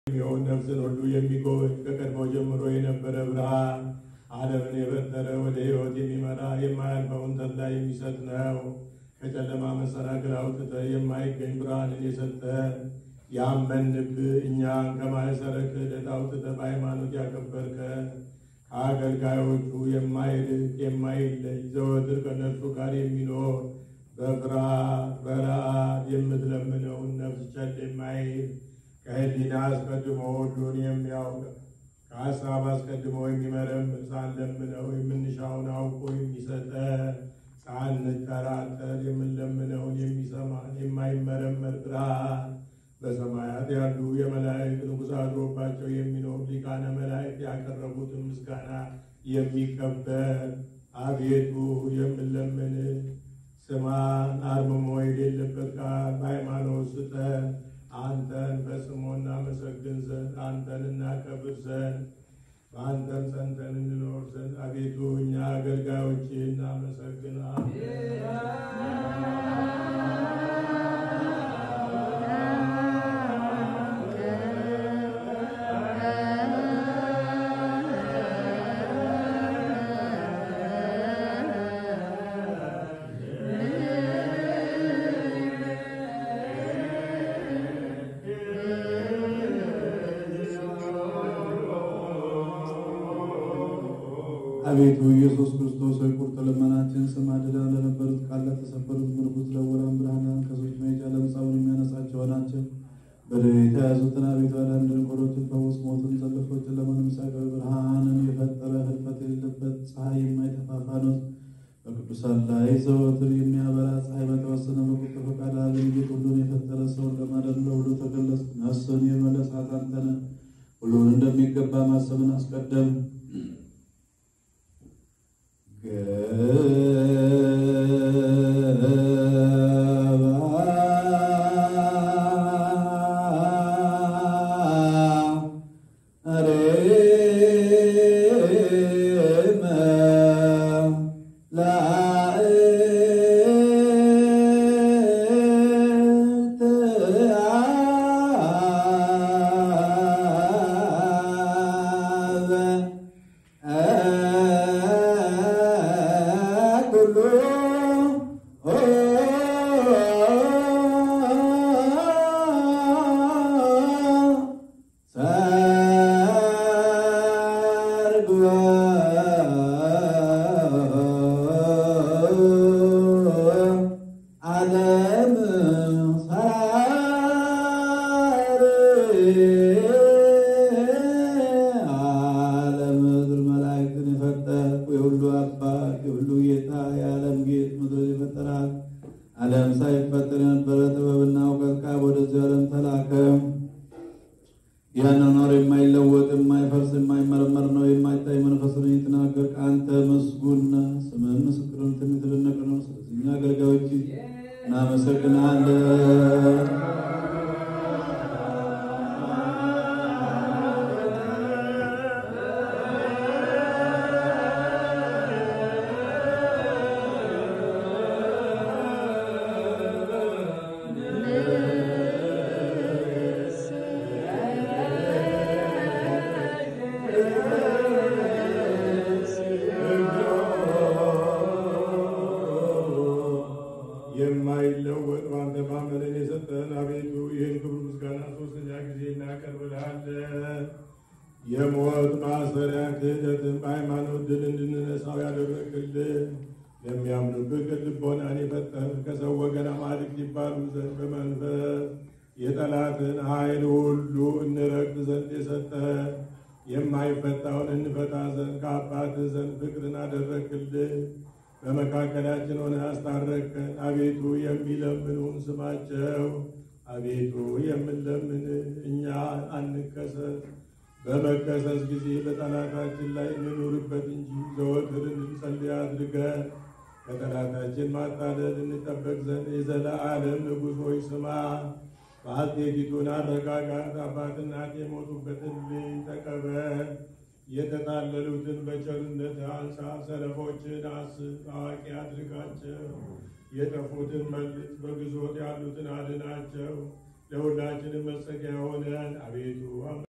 የሚሆን ነፍስን ሁሉ የሚጎበኝ ከቀድሞ ጀምሮ የነበረ ብርሃን ዓለምን የፈጠረ ወደ ሕይወት የሚመራ የማያልፈውን ተድላ የሚሰጥ ነው። ከጨለማ መሰናክል አውጥተህ የማይገኝ ብርሃንን የሰጠ ያመንብህ እኛን ከማይሰረ ክህደት አውጥተህ በሃይማኖት ያከበርከ ከአገልጋዮቹ የማይርቅ የማይለይ ዘወትር ከእነርሱ ጋር የሚኖር በፍርሃት በረአድ የምትለምነውን ነፍስ ቸል የማይል ከሕሊና አስቀድሞ ሁሉን የሚያውቅ ከሀሳብ አስቀድሞ የሚመረምር ሳንለምነው የምንሻውን አውቆ የሚሰጠን ሳንጠራጠር የምንለምነውን የሚሰማን የማይመረመር ብርሃን በሰማያት ያሉ የመላእክት ንጉሥ አድሮባቸው የሚኖር ሊቃነ መላእክት ያቀረቡትን ምስጋና የሚቀበል አቤቱ የምንለምን ስማን አርምሞ የሌለበት ቃል በሃይማኖት ስጠን። አንተን በስሙ እናመሰግን ዘንድ አንተን እናከብር ዘንድ በአንተም ጸንተን እንኖር ዘንድ አቤቱ እኛ አገልጋዮች አቤቱ ኢየሱስ ክርስቶስ ሆይ ቁርጥ ልመናችን ስማ። ድዳ ለነበሩት ቃል ለተሰበሩት ምርኩዝ ለወራን ብርሃናን ከሰዎች መሄጃ ለምጻውን የሚያነሳቸው ናቸው። በደዌ የተያዙትን አቤቱ አዳን፣ ደንቆሮችን ፈውስ፣ ሞትን ዘልፎችን ለመንምሳቀር ብርሃንን የፈጠረ ህልፈት የሌለበት ፀሐይ የማይጠፋ ፋኖስ በቅዱሳን ላይ ዘወትር የሚያበራ ፀሐይ በተወሰነ በቁጥ ፈቃድ ዓለም ጌጥ ሁሉን የፈጠረ ሰውን ለማዳን ለሁሉ ተገለጽ። ነፍስን የመለሳት አንተ ነህ። ሁሉን እንደሚገባ ማሰብን አስቀደም ዓለም ሳይፈጠር የነበረ ጥበብና እውቀት ከአብ ወደዚህ ዓለም ተላከ። ያኗኗር የማይለወጥ የማይፈርስ የማይመረመር ነው። የማይታይ መንፈስ ነው የተናገር አንተ ምስጉን ነህ። ስምህም ምስክርን የተደነቀ ነው። ስለዚህ እኛ አገልጋዮች እናመሰግናለን። የማይለወጥ በአንተ ማመንን የሰጠን አቤቱ ይህን ክብር ምስጋና ሶስተኛ ጊዜ እናቀርብልሃለን። የሞት ማሰሪያ ክህደትን በሃይማኖት ድል እንድንነሳው ያደረግልን ለሚያምኑብህ ቅን ልቦናን የፈጠር ከሰው ወገን አማልክት ይባሉ ዘንድ በመንፈስ የጠላትን ኃይል ሁሉ እንረግጥ ዘንድ የሰጠን የማይፈታውን እንፈታ ዘንድ ከአባትህ ዘንድ ፍቅርን አደረግልን። በመካከላችን ሆነ አስታረቅከን። አቤቱ የሚለምኑን ስማቸው። አቤቱ የምንለምን እኛ አንከሰስ። በመከሰስ ጊዜ በጠላታችን ላይ እንኑርበት እንጂ ዘወትር እንድንጸልይ አድርገን ከጠላታችን ማታለል እንጠበቅ ዘንድ የዘለዓለም ንጉሥ ሆይ ስማ። ባልቴቲቱን አረጋጋት። አባትና እናት የሞቱበትን ልጅ ተቀበል። የተጣለሉትን በቸርነት አንሳ። ሰነፎችን አስብ፣ አዋቂ አድርጋቸው። የጠፉትን መልስ፣ በግዞት ያሉትን አድናቸው። ለሁላችንም መጸጊያ ሆነን አቤቱ